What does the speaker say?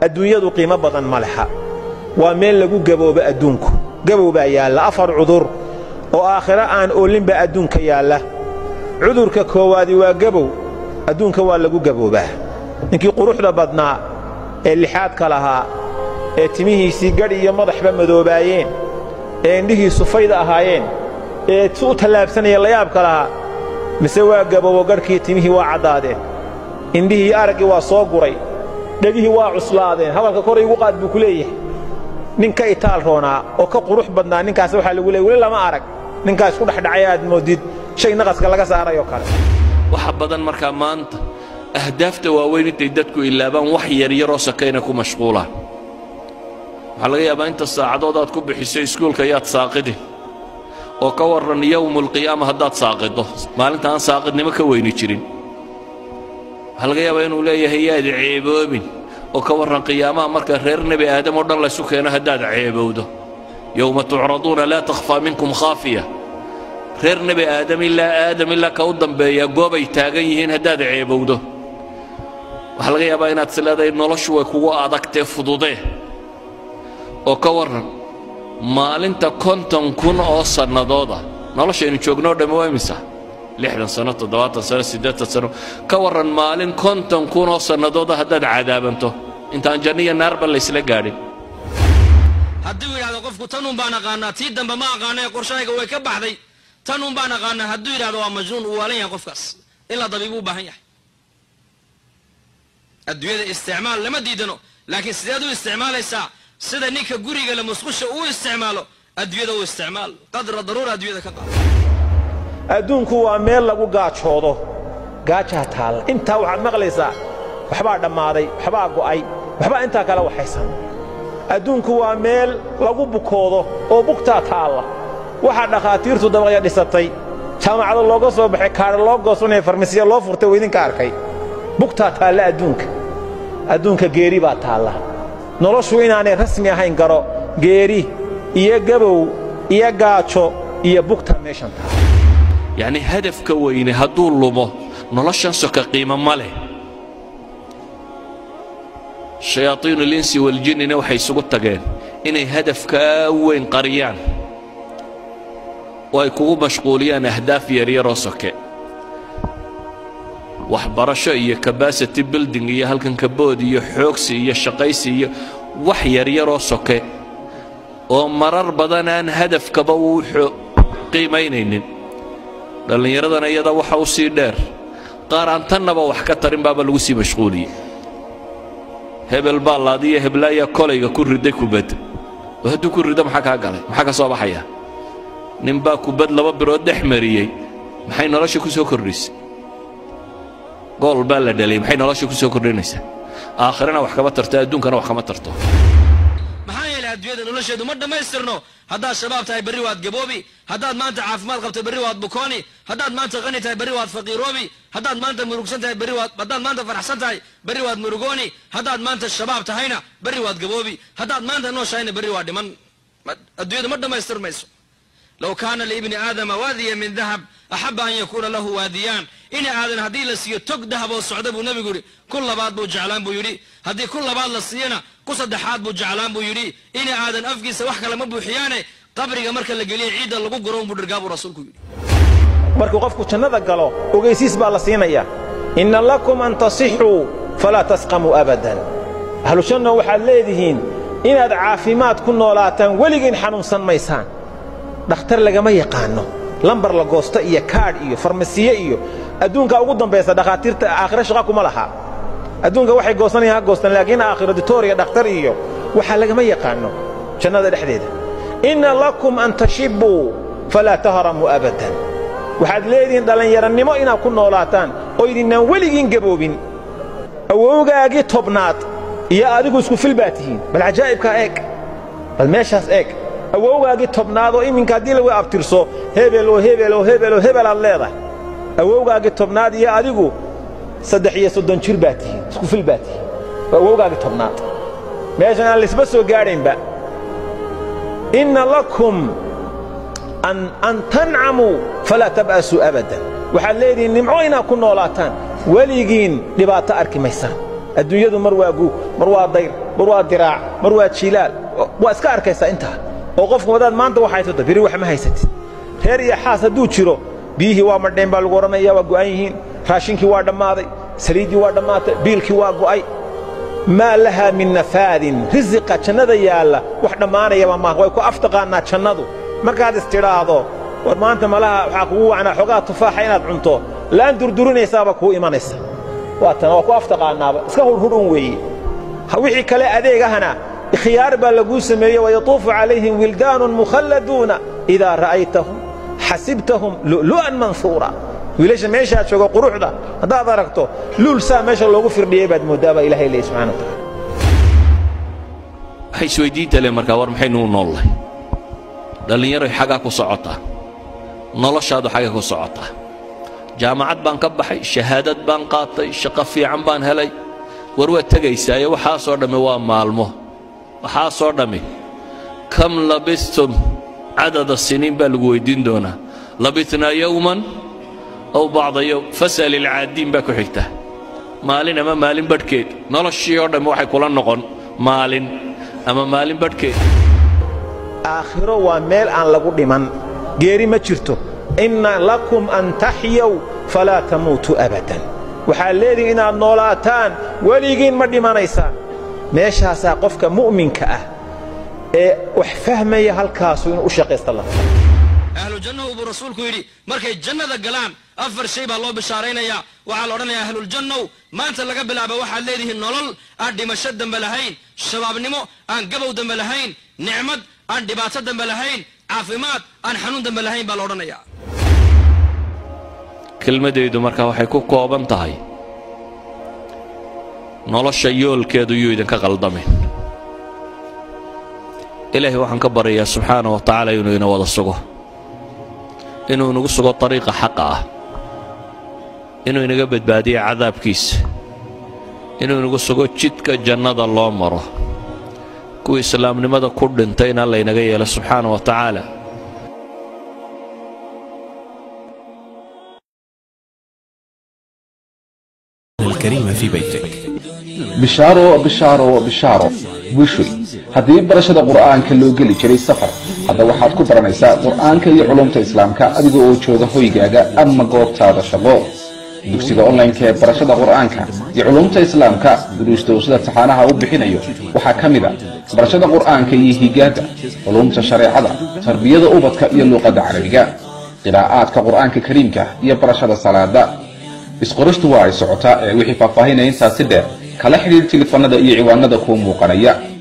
adduunyadu qiimo badan ma leha waa meel lagu gaboobo adduunku gabow baa yaalla afar cudur oo aakhiro aan oolinba adduunka yaalla cudurka koowaadi waa gabow adduunka waa lagu gaboobaa ninkii quruxda badnaa ee lixaadka lahaa ee timihiisii gadh iyo madaxba madoobaayeen ee indhihiisu fayda ahaayeen ee si u tallaabsanaya layaabka lahaa mise waa gaboobo gadhkii timihii waa caddaadeen indhihii araggii waa soo guray dhegihii waa cuslaadeen hadalka kor igu qaad buu ku leeyahay nin ka itaal roonaa oo ka qurux badnaa ninkaas waxaa lagu leeyay weli lama arag ninkaa isku dhexdhacay aad moodid shay naqaska laga saarayoo kale waxa badan markaa maanta ahdaafta waaweyn intay dadku ilaabaan wax yaryaroo sakayna ku mashquulaan waxaa laga yaabaa inta saacadood aad ku bixiso iskuulka yaad saaqidi oo ka warran yowmulqiyaama haddaad saaqido maalinta aan saaqidnimo ka weyni jirin waxaa laga yaabaa inuu leeyahay yaad ceeboobin oo ka warran qiyaamaha marka reer nebi aadam oo dhan laysu keeno haddaad ceebowdo yowma tucraduuna laa takhfaa minkum khaafiya reer nebi aadam ilaa aadam ilaa ka u dambeeya goobay taagan yihiin haddaad ceebowdo waxaa laga yaabaa inaad is leedahay noloshu way kugu adagtee fududee oo ka warran maalinta konton kun oo sannadooda noloshaynu joognoo dhammi waa imisa lixdan sano toddobaatan sano siddeetan sano ka warran maalin konton kun oo sannadooda haddaad cadaabanto intaan janniya naarba laysla gaadhin hadduu yidhahdo qofku tanuun baan aqaanaa tii dambe ma aqaanae qorshahayga way ka baxday tanuun baan aqaanaa hadduu yidhahdo waa majnuun uu waalan yahay qofkaas ilaa dabiibuu u baahan yahay adduunyada isticmaal lama diidano laakiin sideed u isticmaalaysaa sida ninka guriga la musqusha uu isticmaalo adduunyada u isticmaal qadra daruura adduunyada ka qaado adduunku waa meel lagu gaajoodo gaajaa taalla intaa waxaad maqlaysaa waxbaa dhammaaday waxbaa go'ay waxbaa intaa kale waxaysan adduunku waa meel lagu bukoodo oo bugtaa taalla waxaa dhakhaatiirtu dabaqya dhisatay jaamacado looga soo baxay kaadha loo goosanaya farmasiya loo furtay oo idinka arkay bugtaa taalla adduunka adduunka geeri baa taalla noloshu inaanay rasmi ahayn garo geeri iyo gabow iyo gaajo iyo bugta meeshan taalla yacni hadafka weyne hadduu lumo noloshan soka qiimo ma leh shayaaiinu اlinsi waljinnina waxay isugu tageen inay hadafkaa weyn qariyaan oo ay kugu mashquuliyaan ahdaaf yaryaroo soke waxbarasho iyo cabacity building iyo halkan kabood iyo xoogsi iyo shaqaysi iyo wax yaryaroo soke oo marar badan aan hadafkaba uu qiimaynaynin dhallinyaradana iyada waxa u sii dheer qaar aan tannaba wax ka tarin baaba lagu sii mashquuliyey hebel baa laadiyo heblaayaa kolayga ku riday kubad oo hadduu ku rido maxaa kaa galay maxaa ka soo baxaya ninbaa kubad laba birood dhex mariyey maxay nolosha ku soo kordhisay gool baa la dhaliyey maxay nolosha ku soo kordhinaysaa aakhirana wax kama tarto adduunkana wax kama tarto maxaa yeelay adduunyada nolosheedu ma dhammaystirno haddaad shabaab tahay berri waad gaboobi haddaad maanta caafimaad qabto berri waad bukooni haddaad maanta qani tahay berri waad faqiiroobi haddaad maanta murugsan tahay berri waad haddaad maanta faraxsan tahay berri waad murugooni haddaad maanta shabaab tahayna berri waad gaboobi haddaad maanta nooshahayna berri waa dhiman adduunyadu ma dhammaystirmayso low kaana liibni aadama waadiya min dahab axaba an yakuuna lahu waadiyaan ini aadan haddii la siiyo tog dahab oo socda buu nebigu yidhi kun labaad buu jeclaan buu yidhi haddii kun labaad la siiyana ku saddexaad buu jeclaan buu yidhi ini aadan afkiisa wax kale ma buuxiyaane qabriga marka la geliya ciidda lagu guro buu dhirgaa buu rasuulku yidhi markuu qofku jannada galo ogaysiis baa la siinaya inna lakum an tasixuu falaa tasqamuu abadan ahlushanna waxaad leedihiin inaad caafimaad ku noolaataan weligiin xanuunsan maysaan dhakhtar lagama yaqaanno lambar la goosto iyo kaadh iyo farmasiye iyo adduunka ugu dambaysa dhakhaatiirta aakhiro shaqa kuma laha adduunka waxay goosanayaan ha goostaan laakiin aakhiro ditooriya dhakhtar iyo waxaa lagama yaqaanno jannada dhexdeeda inna lakum an tashibbuu falaa tahramuu abadan waxaad leedihiin dhallinyarannimo inaad ku noolaataan oo idinnaan weligiin gaboobin awowgaagii tobnaad iyo adigu isku fil baa tihiin bal cajaa'ibkaa eeg bal meeshaas eeg awowgaagii tobnaad oo iminka haddii lagu abtirso hebel oo hebel oo hebel oo hebel aad leedahay awowgaagii tobnaad iyo adigu saddex iyo soddon jir baa tihiin isku fil baa tihiin waa awowgaagii tobnaad meeshan aan laysba soo gaadhaynba inna lakum an tancamuu falaa tab'asuu abadan waxaad leedihiin nimco inaad ku noolaataan weligiin dhibaato arki maysaan adduunyadu mar waa guug mar waa dayr mar waa diraac mar waa jiilaal waa iska arkaysaa intaa oo qofku wadaad maanta wax haysato beri wax ma haysatid reer iyo xaas hadduu jiro biyihii waa madheen baa lagu odhanaya waa go'an yihiin raashinkii waa dhammaaday saliiddii waa dhammaatay biilkii waa go'ay maa lahaa min nafaadin risiqa jannada yaalla wax dhammaanayaba maaha way ku aftaqaannaa jannadu markaad istidhaahdo war maanta malaha waxaa kugu wacnaa xogaa tufaaxa inaad cunto laan durdurinaysaaba kuu imanaysa waa tan waa ku aftaqaannaaba iska hurhurun weeye wixii kale adeegahana khiyaar baa laguu sameeye wayatuufu calayhim wildaanun mukhalladuuna idaa ra'aytahum xasibtahum lu'lu'an manhuura wiilasha meeshaa jooga quruxda haddaad aragto luul saa meesha loogu firdhiyey baad mooddaa baa ilahay leeyahy subxana wa tacaala waxay isweydiinta le markaa war maxaynu u noollahay dhallinyaroy xaggaa ku socotaa noloshaadu xagga ku socotaa jaamacad baan ka baxay shahaadad baan qaatay shaqo fiican baan helay war waad tegaysaayo waxaasoo dhammi waa maalmo waxaasoo dhammi kam labistum cadada siniin baa lagu weyddiin doonaa labitnaa yowman aw bacda yowm fas'al ilcaadiin baa ku xigta maalin ama maalin badhkeed noloshii oo dhammi waxay kula noqon maalin ama maalin badhkeed aakhiro waa meel aan lagu dhiman geeri ma jirto inna lakum an taxyaw falaa tamuutuu abadan waxaad leedihin inaad noolaataan weligiin ma dhimanaysaan meeshaasaa qofka mu'minka ah ee wax fahmaya halkaasu inuu u shaqaysta la ahlu jannahu buu rasuulku yidhi markay jannada galaan afar shay baa loo bishaaraynayaa waxaa la odhanayaa ahluljannow maanta laga bilaaba waxaad leedihiin nolol aan dhimasho dambe lahayn shabaabnimo aan gabow dambe lahayn nicmad aan dhibaato dambe lahayn caafimaad aan xanuun dambe lahayn baa la odhanayaa kelmadaydu markaa waxay ku kooban tahay nolosha yoolkeedu yuu idinka qaldamin ilaahay waxaan ka baryayaa subxaana wa tacaala inuu ina wada sugo inuu inagu sugo dariiqa xaqa ah inuu inaga badbaadiyo cadaabkiisa inuu inagu sugo jidka jannada loo maro kuwa islaamnimada ku dhintayna laynaga yeelo subxaana wa tacaala الكريم في بيتك bishaaro bishaaro bishaaro wishoy haddii barashada qur'aanka loo geli jiray safar hadda waxaad ku baranaysaa qur'aanka iyo culumta islaamka adiga oo jooga hoygaaga ama goobtaada shaqo dugsiga onlineka ee barashada qur'aanka iyo culumta islaamka duruusta uu sida taxaanaha u bixinayo waxaa ka mid a barashada qur'aanka iyo higaada culumta shareecada tarbiyada ubadka iyo luuqadda carabiga qiraa'aadka qur'aanka kariimka iyo barashada salaada isqoristu waa ay socotaa ee wixii faahfaahinaya intaasi dheer kala xidhiir tilifanada iyo ciwaanada kuu muuqanaya